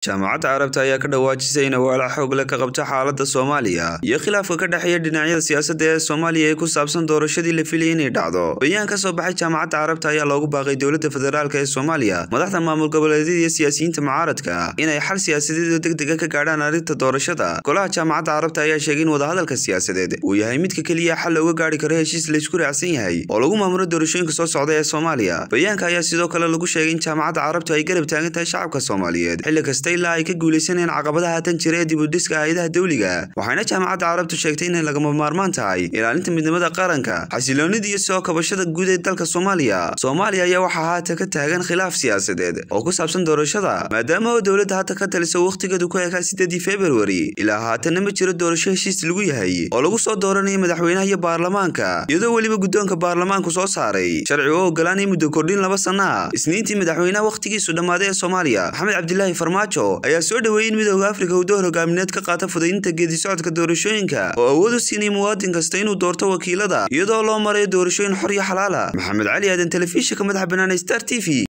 jaamacadda carabta ayaa ka dhawaajisay in awaala xoog leh ka qabta xaaladda soomaaliya iyo khilaafka ka dhexeeya dhinacyada siyaasadda ee soomaaliya ee ku saabsan doorashadii la filayay inay dhacdo bayaan ka soo baxay jaamacadda carabta ayaa loogu baaqay dowladda federaalk ee soomaaliya madaxda maamul goboleedyada iyo siyaasiyiinta mucaaradka inay xal siyaasadeed oo deg dega ka gaadhaan arrinta doorashada golaha jaamacadda carabta ayaa sheegay in wadahadalka siyaasadeed uu yahay midka keliya xal looga gaari karo heshiis laysku raacsan yahay oo lagu maamulo doorashooyinka soo socda ee soomaaliya bayaanka ayaa sidoo kale lagu sheegay in jaamacadda carabtu ay garab taagan tahay shacabka soomaaliyeed xilli kasta ilaa ay ka guulaysanayeen caqabadaha haatan jira ee dibudhiska hay-adaha dawliga waxayna jaamacadda carabtu sheegtay inay lagama maarmaan tahay ilaalinta midnimada qaranka xasiloonida iyo soo kabashada guud ee dalka soomaaliya soomaaliya ayaa waxaa haatan ka taagan khilaaf siyaasadeed oo ku saabsan doorashada maadaama oo dowladda hadda ka talisa wakhtigeedu ku ekaa sideedii februari ilaa haatanna ma jiro doorasho heshiis lagu yahay oo lagu soo dooranayo madaxweynaha iyo baarlamaanka iyadoo weliba guddoonka baarlamaanku soo saaray sharci oo ogolaanaya muddo kordhin laba sana isniintii madaxweynaha wakhtigiisu dhammaaday ee soomaaliya maxamed cabdilaahi farmaajo ayaa soo dhoweeyey in midooda afrika uu door hogaamineed ka qaata fudaydinta geedi socodka doorashooyinka oo awood u siinaya muwaadin kasta inuu doorto wakiilada iyadoo loo marayo doorashooyin xor iyo xalaala maxamed cali aadan telefishinka madaxa bannaan star t v